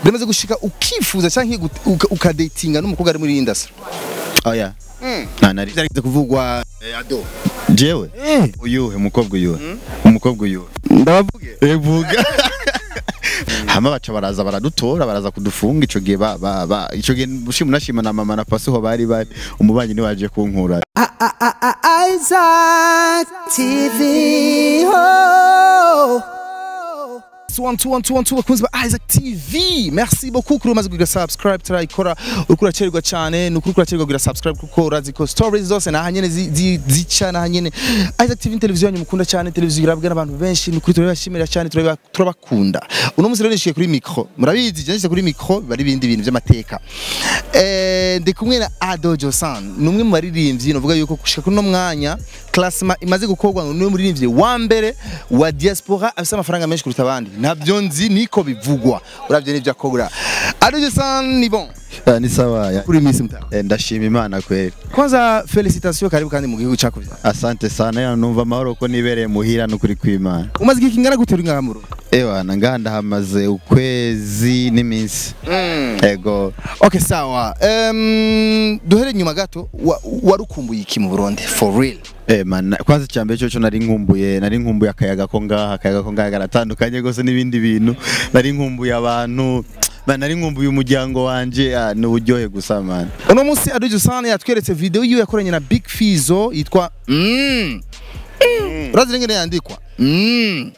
biramaze gushika ukifuza cyangwa uka- uka- ukadetinga n'umukobwa ari muri iyi industry oya nta nari byarigeze kuvugwa eh, ado jewe uyuhe umukobwa uyuhe umukobwa uyuhe ndabavuge evuga hama baca baraza baradutora baraza kudufunga ico gihe ba ba ba ico gihe mushima nashima na mama na pasi ho bari bari umubanyi ni waje kunkura Isaac TV. Oh. One, two, one, two, one, two, bakunzi ba Isaac TV merci beaucoup kuri umaze kugira subscribe turayikora uriko uracererwa cyane ni ukuri uracererwa kugira subscribe kuko urazi ko stories zose naha nyene zi- zi- zica naha nyene Isaac TV ni televiziyo yanyu mukunda cyane televiziyo irabwa n'abantu benshi ni ukuri turabashimira cyane turaba- turabakunda uno munsi rero nishiye kuri micro murabizi je nishiye kuri micro bari ibindi bintu by'amateka eh ndi kumwe na Ado Josan ni umwe mu baririmbyi novuga yuko gushika kuri no mwanya classement imaze gukorwa ngo ni umuririmbyi wa mbere wa diaspora afite amafaranga menshi kuruta abandi ntabyo nzi niko bivugwa uravye n'ibyo akora Ado Josan ni bon Ah, ni sawa ya kuri Miss Mtara Eh, ndashima imana kweli kwanza felicitation karibu kandi mu gihugu cyacu asante sana ya numva amahoro ko nibereye muhira n'ukuri kw'imana umaze igihe kingana gute uri ngaha mu Rundi ewana ngaha ndahamaze ukwezi n'iminsi ego okay sawa um, duhere nyuma gato wa- warukumbuye iki mu Burundi for real Eh man, kwanza icyambere cyo cyo nari nkumbuye nari nkumbuye akayaga ko ngaha akayaga ko ngaha garatandukanye gose n'ibindi bintu nari nkumbuye abantu man, nari nkumbuye umuryango wanje ah, n'uburyohe gusa man uno munsi Ado Josan yatweretse video yiwe yakoranye na Big Fizo yitwa mm. urazi ngene yandikwa mm.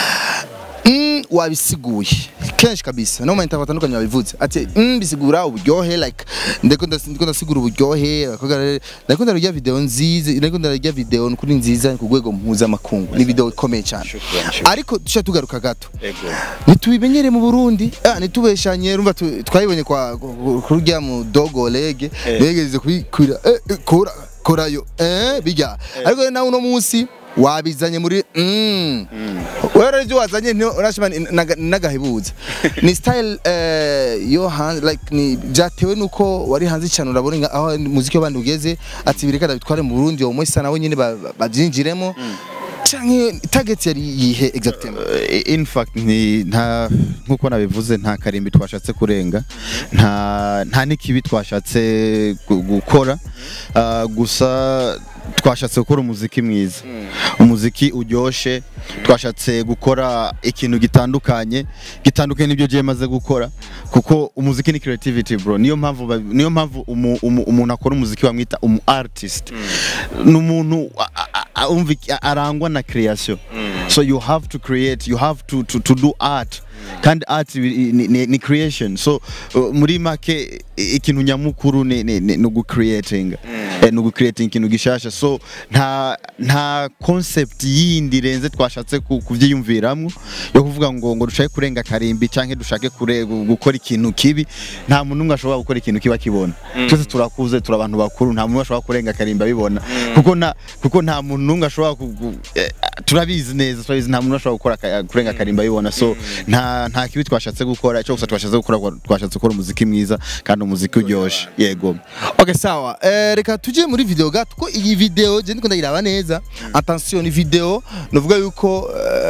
Mm, wabisiguye kenshi kabisa no mayinta batandukanye babivuze ati mm, bisigura uburyohe like ndiko ndas- ndiko ndasigura uburyohe abakobwa rero- ndiko ndarya video nziza ndiko ndarya video kuri nziza ku rwego mpuzamakungu ni video ikomeye cyane ariko dushaka tugaruka gato ntitubimenyere mu Burundi ah nitubeshanye rumva tu- twayibonye kwa kurya mu dogo lege begeze kubikura eh, eh, kora korayo eh bijya ariko rero nawe uno munsi wabizanye muri mm. wewe rero ibyo wazanye nti urashima ni- naga- nagahebuza ni style eh, yo hanze like ni byatewe nuko wari hanze cyane urabona nga- aho muziki w'abandi ugeze ati bireka bitware mu Burundi uwo munsi nawe nyine ba- ba- babyinjiremo canke target yari yihe exactement Eh, in fact ni nta nkuko nabivuze nta karimbi twashatse kurenga nta nta n'ikibi twashatse gu- gukora Ah, gusa twashatse gukora umuziki mwiza umuziki uryoshe twashatse gukora ikintu gitandukanye gitandukanye n'ibyo giye maze gukora kuko umuziki ni creativity bro niyo mpamvu ba- niyo mpamvu umu- umu- umuntu akora umuziki bamwita umu artist ni umuntu a- a- a- umva iki- a- arangwa na creation so you have to create you have to to, to do art kandi art ni, ni, ni creation so uh, muri make i- ikintu nyamukuru ni, ni, ni, ni ugucreating eh, ni ugucreating ikintu gishasha so nta nta concept yindi renze twashatse ku- kuvyiyumviramwo yo kuvuga ngo ngo dushake kurenga karimbi canke dushake kure, gu- gukora ikintu kibi nta muntu umwe ashobora gukora ikintu kiba kibona twese turakuze turi abantu bakuru nta muntu umwe ashobora kurenga karimbi abibona kuko nta kuko nta muntu n'umwe ashobora ku- ku- eh, turabizi neza turabizi nta muntu ashobora gukora ka- kurenga karimbi abibona so nta nta kibi twashatse gukora icyo gusa twashatse gukora twashatse gukora umuziki mwiza kandi umuziki uryoshe yego Okay sawa. Eh, reka tuje muri video gato ko iyi video je ndiko ndayiraba neza. Attention ni video novuga yuko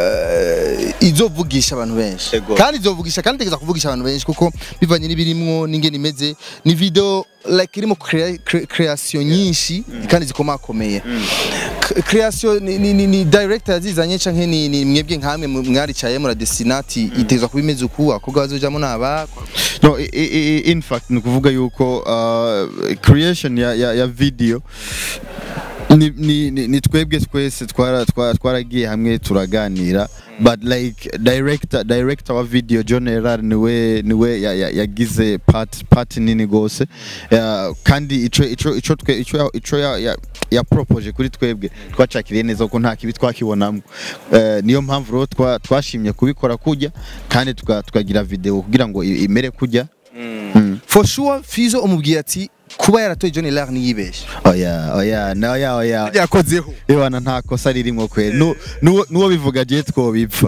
eh, izovugisha abantu benshi. Ego. Kandi izovugisha kandi tegeza kuvugisha abantu benshi kuko bivanye n'ibirimwo n'ingene imeze ni video like irimo crea- cre- creation nyinshi kandi zikomakomeye. K- Creation ni, ni, ni, ni director yazizanye canke ni, ni mwebwe nkamwe mu- mwaricaye muri destinati itezwa kuba imeze uku akobwa bazojamo naba no i, i, i- in fact ni ukuvuga yuko uh, creation ya, ya, ya video ni, ni, ni, ni twebwe twese twara- twara- twaragiye hamwe turaganira but like director director wa video John Herrard niwe niwe ya- ya- yagize part part nini gose uh, kandi ico ico ico twe ico ya- ico ya, ya, ya propose kuri twebwe twacakiriye neza ko nta kibi twakibonamo uh, niyo mpamvu rero twa- twashimye kubikora kujya kandi tuka- tukagira video kugira ngo i- imere kujya for sure Fizo umubwira ati kuba yaratoye John Lar niyibeshe oya oya na oya oya yakozeho Ewana nta kosa ririmo kweli Nu- nuwo nuwo bivuga je twobipfa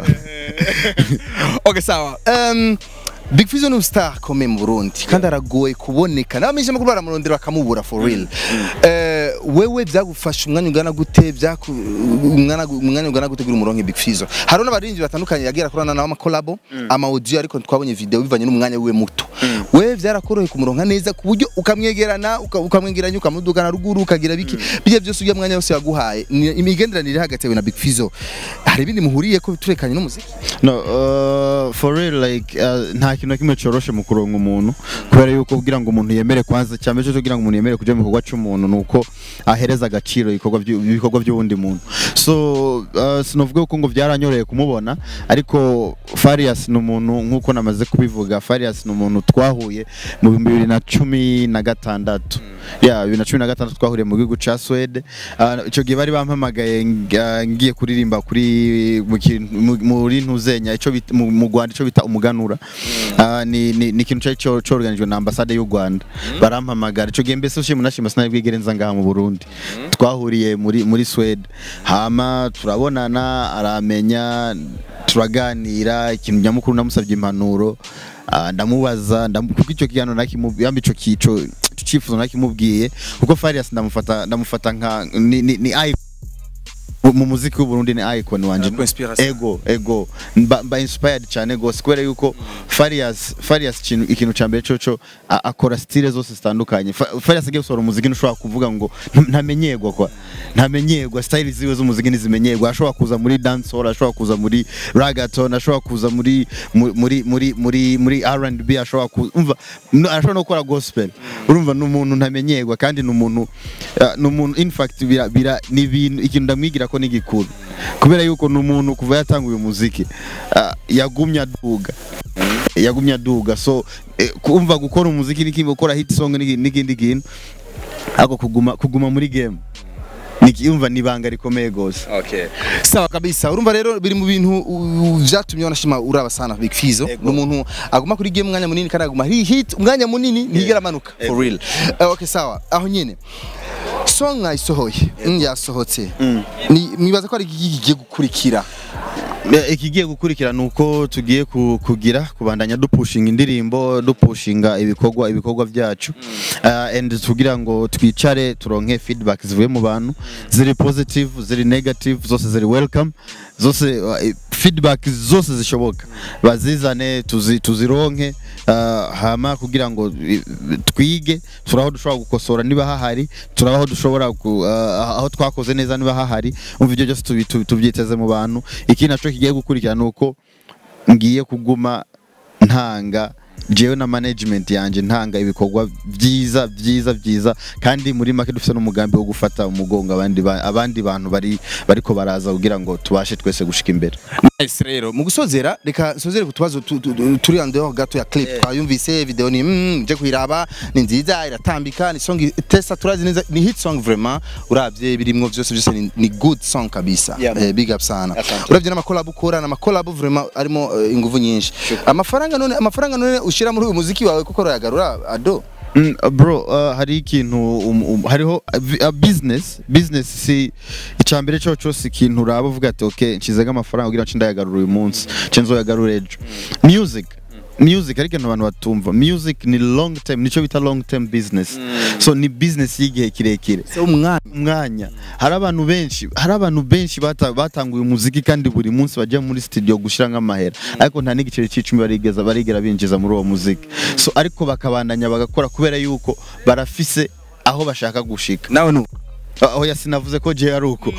okay sawa um, Big Fizzo ni star komeye mu Burundi kandi aragoye kuboneka n'abamenyesha makuru baramurondera bakamubura for real eh wewe byagufasha umwanya ungana gute byaku umwanya umwanya ungana gute kuri umurongo Big Fizzo hari n'abarinzi batandukanye yagira kurana nawe ama collabo ama audio ariko twabonye video bivanye n'umwanya wiwe muto wewe byarakoroheye kumuronka neza ku buryo ukamwegerana uka- ukamwegeranya ukamudugana ruguru ukagira biki bijya byose ujya mwanya wose yaguhaye Ni- imigenderanire hagati yawe na Big Fizzo hari ibindi muhuriye ko turekanye n'umuziki no uh, for real like uh, nta kintu na kimwe coroshe mu kuronka umuntu kubera yuko kugira ngo umuntu yemere kwanza cyane cyo kugira ngo umuntu yemere kuja mu gikorwa cy'umuntu nuko ahereza agaciro ibikorwa by'u- ibikorwa by'uwundi muntu so uh, sinovuga yuko ngo byaranyoreye kumubona ariko Farias ni umuntu nk'uko namaze kubivuga Farias ni umuntu twahuye mu bihumbi bibiri na cumi na gatandatu ya bibiri na cumi na gatandatu twahuriye mu gihugu ca Swede Uh, ico gihe bari bampamagaye nga- ngiye kuririmba kuri mu kintu- mu- muri ntuzenya ico bita- mu mu Rwanda ico bita umuganura Uh, ni ni ni ikintu cari co- corganijwe na ambasade y'u Rwanda barampamagara ico gihe mbese ushimwe nashima sinari bwigere nza ngaha mu Burundi twahuriye muri muri Swede hama turabonana aramenya turaganira ikintu nyamukuru namusabye impanuro Ah, ndamubaza ndamu- kuko icyo kiganiro nakimubwiye ico kico cyifuzo nakimubwiye kuko Farias ndamufata ndamufata nka ni, ni, ni icon mu muziki w'u Burundi ni icon wanje Arakuha inspiration. ego ego mba, mba inspired cyane gose kubera yuko Farias Farias ikintu ikintu ca mbere coco a- akora style zose zitandukanye Fa- Farias agiye gusohora umuziki ntushobora kuvuga ngo nta- ntamenyerwa kwa ntamenyerwa style ziwe z'umuziki ntizimenyerwa ashobora kuza muri dancehall ashobora kuza muri reggaeton ashobora kuza muri mu- muri muri muri muri R&B ashobora kuza umva no- ashobora no gukora gospel urumva ni umuntu ntamenyerwa kandi ni umuntu uh, ni umuntu in fact bira, bira ni ibintu ikintu ndamwigira ko ni gikuru kubera yuko ni umuntu kuva yatanguye umuziki uh, yagumye aduga yagumye aduga so eh, kumva gukora umuziki n'ikindi gukora hit song n'iki- n'ikindi kintu ariko kuguma kuguma muri game nikiyumva ni ibanga rikomeye gose Okay. Sawa kabisa. Urumva rero biri mu bintu uh, vyatumye wanashima uraba sana Big Fizzo. Ego. Ni umuntu aguma kuri game umwanya munini kandi aguma ari hit umwanya munini ntigera amanuka for real. Uh, okay sawa. Aho nyene. Song nayisohoye. Mm, yasohotse. Ni mwibaza ko ari iki kigiye gukurikira. Eh, ikigiye gukurikira ni uko tugiye ku- kugira kubandanya dupushinga indirimbo dupushinga ibikorwa ibikorwa byacu uh, and tugira ngo twicare turonke feedback zivuye mu bantu ziri positive ziri negative zose ziri welcome zose uh, feedback zose zishoboka bazizane tuzi, tuzironke uh, hama kugira ngo i- twige turaho dushobora gukosora niba hahari turaho dushobora ku, uh, aho twakoze neza niba hahari umva ibyo byose tubi- tubi- tubyiteze mu bantu ikindi naco kigiye gukurikira nuko ngiye kuguma ntanga jewe na management yanje ntanga ibikorwa byiza byiza byiza kandi muri make dufite n'umugambi wo gufata umugongo abandi ba- abandi bantu bari bariko baraza kugira ngo tubashe twese gushika imbere Nice rero. Mu gusozera reka nsozere ku tubazo tu- tu- tu- turi ande gato ya clip. Twayumvise video ni mm, nje kuiraba ni nziza iratambika ni song testa turazi neza ni hit song vraiment uravye birimwo byose byose ni, ni good song kabisa. Yeah. Eh, big up sana. Asante. Uravye n'ama collab ukora n'ama collab vraiment arimo eh, inguvu nyinshi. Amafaranga none amafaranga none ushira muri uyu muziki wawe kuko royagarura ado. Mm, uh, bro uh, hari ikintu um, um, hariho uh, vi- uh, business business si icambere cyo cyose ikintu uraba uvuga ati okay nshizega amafaranga kugira ngo ndayagarura uyu munsi nce nzoyagarura ejo music music ariko abantu batumva music ni long term nico bita long term business so ni business y'igihe kirekire Se umwana umwanya hari abantu benshi hari abantu benshi bata- batanguye umuziki kandi buri munsi bajya muri studio gushira nk'amahera ariko nta n'igiceri c'icumi barigeza barigera binjiza muri uwo muziki so ariko bakabandanya bagakora kubera yuko barafise aho bashaka gushika nawe nu. aho yasinavuze ko je ari uko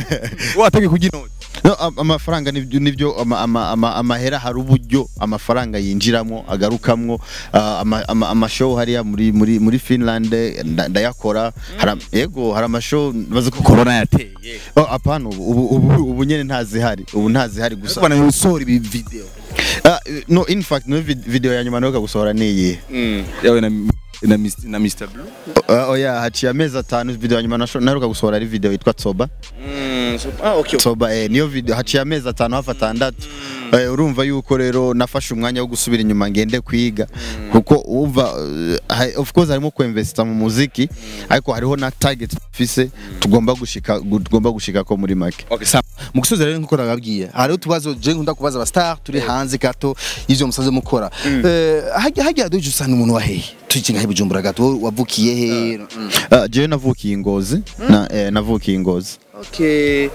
Watege kugino. No, am- amafaranga nibyo nibyo ama- ama- ama- amahera hari uburyo amafaranga yinjiramo agarukamwo ah, ama- ama- amashow hariya muri muri muri Finland nda- ndayakora hari yego hari amashow bazi ko Corona yateye. Oh, apana ubu ubu ubu, ubu nyene ntazihari ubu ntazihari gusa Bana yusora ibi video. Ah, no in fact no vid- video ya nyuma nayo gusohora niyi Mm. Yawe na na Mr. na Mr. Blue. uh, oya haciye amezi atanu video ya nyuma nasho- naheruka gusohora ari video yitwa Tsoba Mm. So, ah okay. Tsoba eh niyo video haciye amezi atanu hafi atandatu Eh, urumva yuko rero nafashe umwanya wo gusubira inyuma ngende kwiga kuko umva eh, ha- of course harimo kuinvesta mu muziki ariko hariho na target fise tugomba gushika gu- tugomba gushika ko muri make Okay, sawa. Mu gusoza rero nkuko nababwiye hari utubazo je nkunda kubaza aba star turi hanze gato y'ivyo musanze mukora Eh, hajya hajya doje usana umuntu wa hehe tukinga he bujumbura gato wowe wavukiye he Mm. Ah, jewe navukiye ingozi na eh, navukiye ingozi Okay.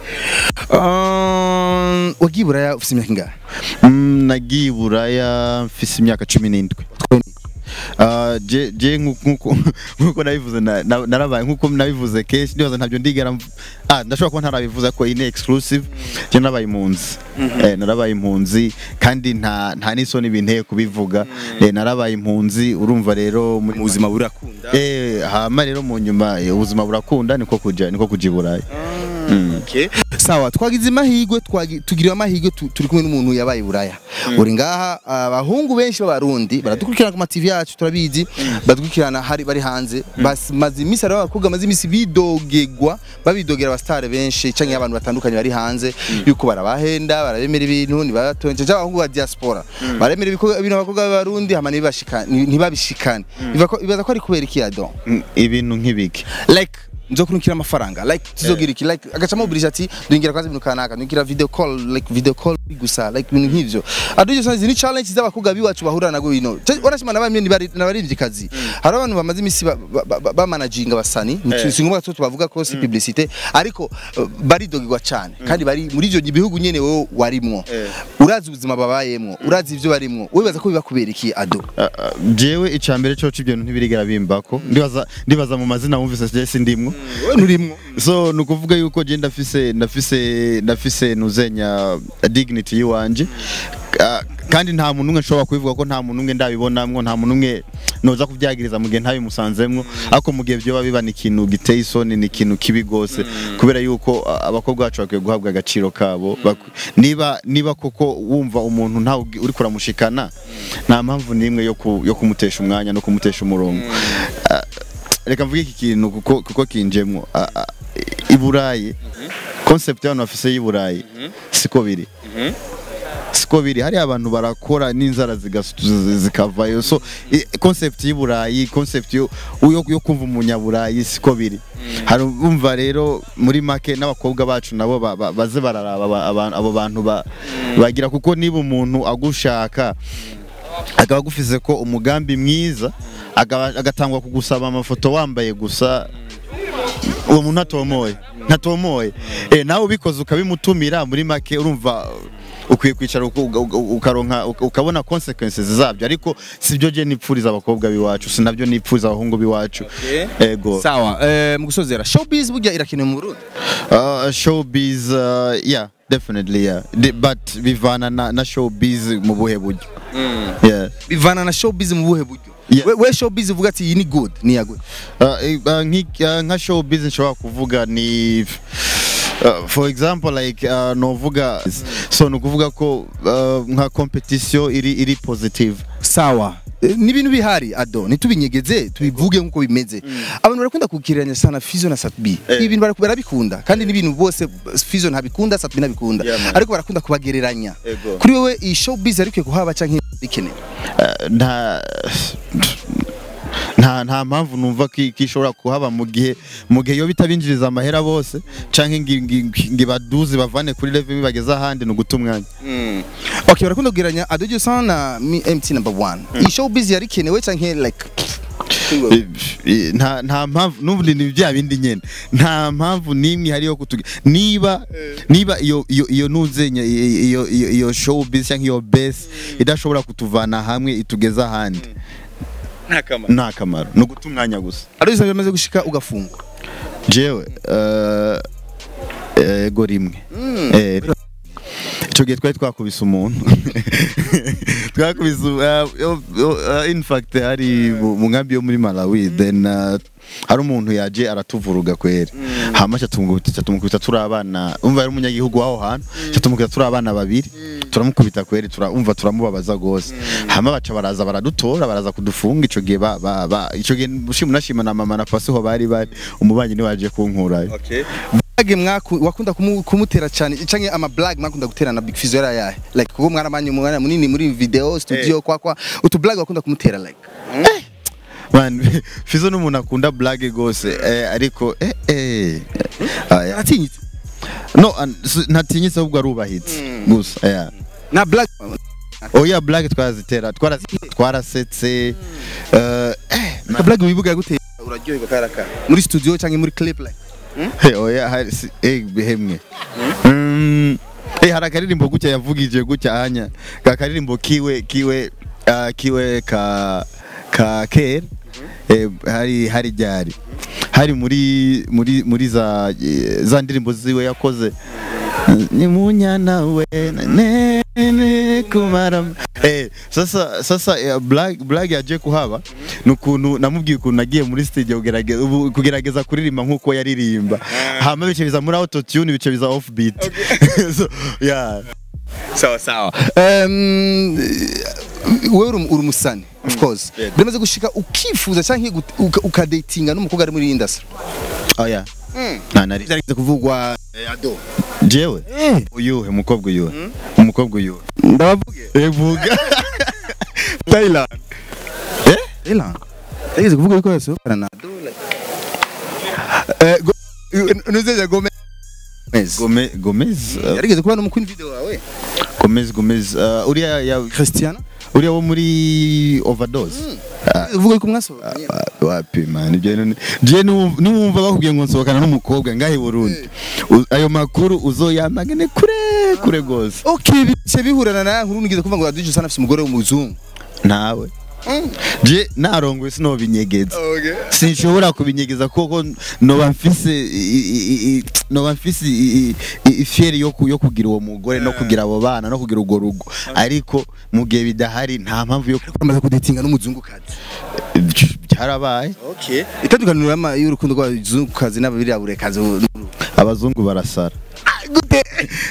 Um, wagiye buraya ufite imyaka ingahe Mm, nagiye i buraya mfise imyaka cumi n'indwi Ah, je je nku- nkuko nkuko nabivuze na- na- narabaye nkuko nabivuze kenshi ndibaza ntabyo ndigera mv- ah ndashobora kuba ntarabivuze ko ine exclusive je narabaye impunzi eh narabaye impunzi kandi nta nta n'isoni binteye kubivuga eh narabaye impunzi urumva rero muri mu buzima burakunda eh hama rero mu nyuma eh, ubuzima burakunda niko kuja niko kuja i burayi Okay. sawa twagize amahirwe twagi- tugiriwe amahirwe tu- turi kumwe n'umuntu yabaye i buraya uri ngaha abahungu benshi b'abarundi baradukurikirana ku ma TV yacu turabizi baradukurikirana hari bari hanze bamaze iminsi hari abakobwa bamaze iminsi bidogegwa babidogera abasitari benshi canke abantu batandukanye bari hanze yuko barabahenda barabemera ibintu ntibatonje cyangwa abahungu ba diaspora baremera ibiko- ibintu abakobwa b'abarundi hama ntibashika- ntibabishikane Biva ko- bibaza ko ari kubera iki yado Mm, ibintu nk'ibiki like nzokurukira amafaranga like tuzogira iki like agacamo burije ati duhingira kwanza ibintu kanaka duhingira video call like video call gusa like ibintu nk'ivyo aduje sanzi ni challenge z'abakobwa biwacu bahura nago bino warashima nabamye n'abarivyi kazi hari abantu bamaze imisi ba- ba- ba- ba managinga basani si ngombwa ko tubavuga ko si publicité ariko uh, baridogirwa cyane kandi bari muri ivyo bihugu nyene wowe warimwo urazi ubuzima babayemwo urazi ivyo barimwo wibaza ko biba kubera iki ado Ah, ah, jewe icambere cyo ibyo bintu ntibirigera bimbako ndibaza ndibaza mu mazina wumvise je sindimwo wowe nturimwo so nukuvuga yuko je ndafise ndafise ndafise nuzenya dignity yiwanje Ah, kandi nta muntu umwe nshobora kubivuga ko nta muntu umwe ndabibonamwo nta muntu umwe noza kubyagiriza mu gihe ntabimusanzemwo ariko mu gihe byoba biba ni ikintu giteye isoni ni ikintu kibi gose kubera yuko ah, abakobwa bacu bakwiye guhabwa agaciro kabo Bak- niba niba koko wumva umuntu ntawe ugi- uri kuramushikana nta mpamvu n'imwe yo ku- yo kumutesha umwanya no kumutesha umurongo Ah, reka mvuge iki kintu kuko kuko kinjemwo Ah, ah, i burayi concept y'abantu bafise y'i burayi siko biri siko biri hari abantu barakora n'inzara zigas- zi- zikavayo so i- concept y'i burayi concept yo yo yo kumva umunyaburayi siko biri hari umva rero muri make n'abakobwa bacu nabo ba- ba- baze bararaba aba- aba- abo bantu ba- bagira kuko niba umuntu agushaka akaba agufize ko umugambi mwiza akaba- agatangwa kugusaba amafoto wambaye gusa uwo muntu ntatomoye ntatomoye eh nawe ubikoze ukabimutumira muri make urumva ukwiye kwicara uku- uka- uka- ukaronka uka- ukabona consequences zabyo ariko sibyo je nipfuriza abakobwa biwacu sinabyo nipfuriza abahungu biwacu ego sawa eh, mu gusozera showbiz burya irakenewe mu Burundi uh, showbiz uh, yeah definitely yeah Di- but bivana na, na showbiz mu buhe buryo yeah bivana na showbiz mu buhe buryo Yeah. we, we showbiz uvuga ati iyi ni good ni ya good Uh, eh, uh, nki- uh, nka showbiz nshobora kuvuga ni Uh, for example like uh, novuga so ni ukuvuga ko uh, nka competition iri iri positive sawa Eh, ni ibintu bihari ado ntitubinyegeze tubivuge nk'uko bimeze abantu barakunda kukiranya sana Fizo na Satbi ibi bintu bara- barabikunda kandi n'ibintu bose Fizo ntabikunda Satbi ntabikunda Yeah, man. ariko barakunda kubagereranya Ego. kuri wewe iyi showbiz ariko kuhaba canke bikenewe Uh, nta nta nta mpamvu numva ko ko ishobora kuhaba mu gihe mu gihe yo bitabinjiriza amahera bose canke ngi- ngi- ngi- ngibaduzi bavane kuri level bageze ahandi ni uguta umwanya okay barakunda kugereranya Ado Josan na Mi- MT number 1 iyi showbiz yarikenewe canke like Eh, eh, nta nta mpamvu n'ubundi ni bya bindi nyene nta mpamvu n'imwe ihari yo kutuga niba niba iyo iyo iyo nuzenya iyo iyo iyo showbiz cyangwa iyo base idashobora kutuvana hamwe itugeza ahandi nta kamaro ni uguta umwanya gusa Ado Josan yamaze gushika ugafungwa jewe eh, ego rimwe Eh, icyo gihe twari twakubise umuntu twakubise uh, uh, in fact hari mu mu nkambi yo muri Malawi then uh, hari umuntu yaje aratuvuruga kweri hama cyatumukubita tumukubita turi abana umva yari umunyagihugu w'aho hantu cyatumukubita turi abana babiri turamukubita kweri turumva turamubabaza gose hama baca baraza baradutora baraza kudufunga ico gihe ba, ba, ba ico gihe mushima nashima na mama na pasi ho bari bari umubanyi ni waje kunkurayo Blague mwaku wakunda kumu, kumutera cyane canke ama blague mwakunda gutera na Big Fizzo yari ayahe like kuko mwaramanye umwana munini muri video studio kwa kwa utu blague wakunda kumutera like man fizo n'umuntu akunda blague gose eh, ariko eh, eh, aya. aratinyitse no an- s- ntatinyitse ahubwo arubahitse gusa yeah. na blague oya blague twarazitera twarazi- twarasetse eh, eh, na blague wibuga yagutera uraryoherwa karaka muri studio canke muri clip like Hey, oya hari si- eh, bihemwe Mm, eh, hari akaririmbo gutya yavugije gutya anya ka karirimbo kiwe kiwe ah, kiwe ka ka kera eh, hari hari ryari hari muri muri muri za eh, za ndirimbo ziwe yakoze ni munyana we ne ne kumara eh sasa sasa eh, black black yaje kuhaba nukuntu namubwiye ukuntu nagiye muri studio kugerageza ubu kugerageza kuririmba nkuko yaririmba hama bice biza muri auto tune bice biza off beat so yeah sawa sawa um, wewe uri uri umusani of course Yego. biramaze gushika ukifuza canke uka- uka- ukadatinga n'umukobwa ari muri iyi industry oh yeah nta nari byarigeze kuvugwa eh, ado jewe uyuhe umukobwa uyuhe umukobwa uyuhe ndabavuge evuga Thailand eh Thailand byarigeze kuvuga yuko yasohokana na ado like eh go- nuzeja Gomez Gomez Gomez uh, yarigeze kuba no mu queen video wawe Gomez Gomez uh, uriya ya Christiana uriya wo muri overdose Ah, uvuga yuko mwasohokanye ah, wapi man ibyo ni je niwumva bakubwiye ngo nsohokana n'umukobwa ngahe Burundi U- ayo makuru uzoyamagane kure kure gose okay bice bihurana na nkuru nigeze kuvuga ngo Adije usana afite umugore w'umuzungu nawe je narongoye sinobinyegeza okay sinshobora kubinyegeza kuko noba mfise i- i- i- noba mfise i- i- i- ifyeri yo ku- yo kugira uwo mugore no kugira abo bana no kugira urwo rugo ariko mu gihe bidahari nta mpamvu yo bamaze kudatinga n'umuzungukazi byarabaye okay itandukaniro y'ama- y'urukundo rw'abazungukazi n'ababiraburaikazi abazungu barasara gute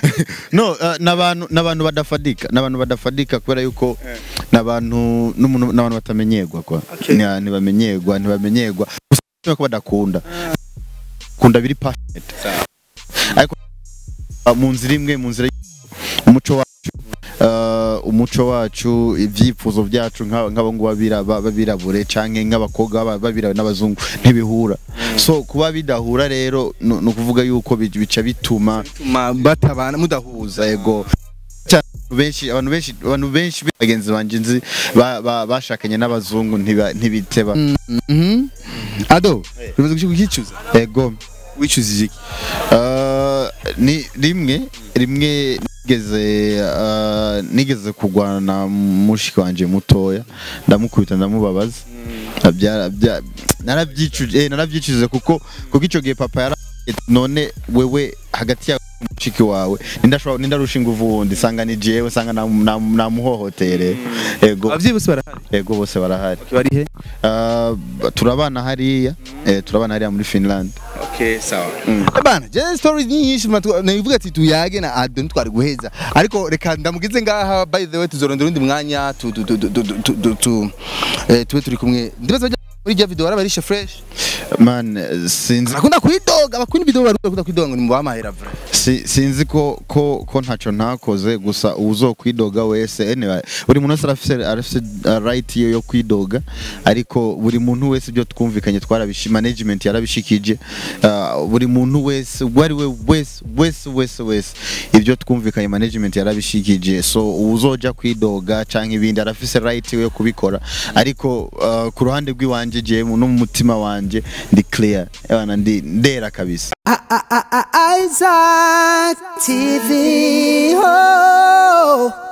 no uh, n'abantu n'abantu badafadika n'abantu badafadika kubera yuko n'abantu n'umuntu n'abantu batamenyerwa kwa Okay. Ni- ntibamenyerwa ntibamenyerwa gusa ko badakunda kunda biri passionate ariko uh, mu nzira imwe mu nzira y- umuco wacu uh, umuco wacu ibyifuzo byacu nk'aba- nk'abo ngo babira- ba- babirabure canke nk'abakobwa baba- babirabure n'abazungu ntibihura so kuba bidahura rero ni ni ukuvuga yuko bi- bica bituma bituma batabana mudahuza yego cyane abantu benshi abantu benshi abantu benshi bagenzi banje nzi ba- ba- bashakanye n'abazungu ntiba- ntibiteba Mhm. ado bimaze gushika ukicuza yego wicuzije iki Uh, ni rimwe rimwe nigeze uh, nigeze kurwana na mushiki wanje mutoya ndamukubita ndamubabaza Bya- bya- narabyicuje eh, narabyicuje kuko kuko icyo gihe papa yara none wewe hagati ya mushiki wawe nindashobora nindarusha inguvu wundi sanga ni jewe sanga nam- nam- namuhohotere yego abavyeyi bose barahari yego bose barahari bari he Uh, turabana hariya eh, turabana hariya muri Finland okay sawa bana je stories ni nyinshi matu- nivuga ati tuyage na ado ntwari guheza ariko reka ndamugize ngaha by the way tuzorondera undi mwanya tu tu tu tu tu- tu tu tu eh, tube turi kumwe ndibaza bajya muri rya video barabarisha fresh man eh, sinzi akunda kwidoga abakunda video barakunda kwidoga ngo nimubamahera vra Si- sinzi ko ko ko ntaco ntakoze gusa uzokwidoga wese anyway buri muntu wese arafise arafise uh, right yo yo kwidoga ariko buri muntu wese ibyo twumvikanye twarabishi management yarabishikije uh, buri muntu wese wari we wese wese wese wese ibyo twumvikanye management yarabishikije so uzoja kwidoga canke ibindi arafise right yo kubikora ariko uh, ku ruhande rw'iwanje je no mu mutima wanje ndi clear ebana ndi ndera kabisa Isaac TV. Oh.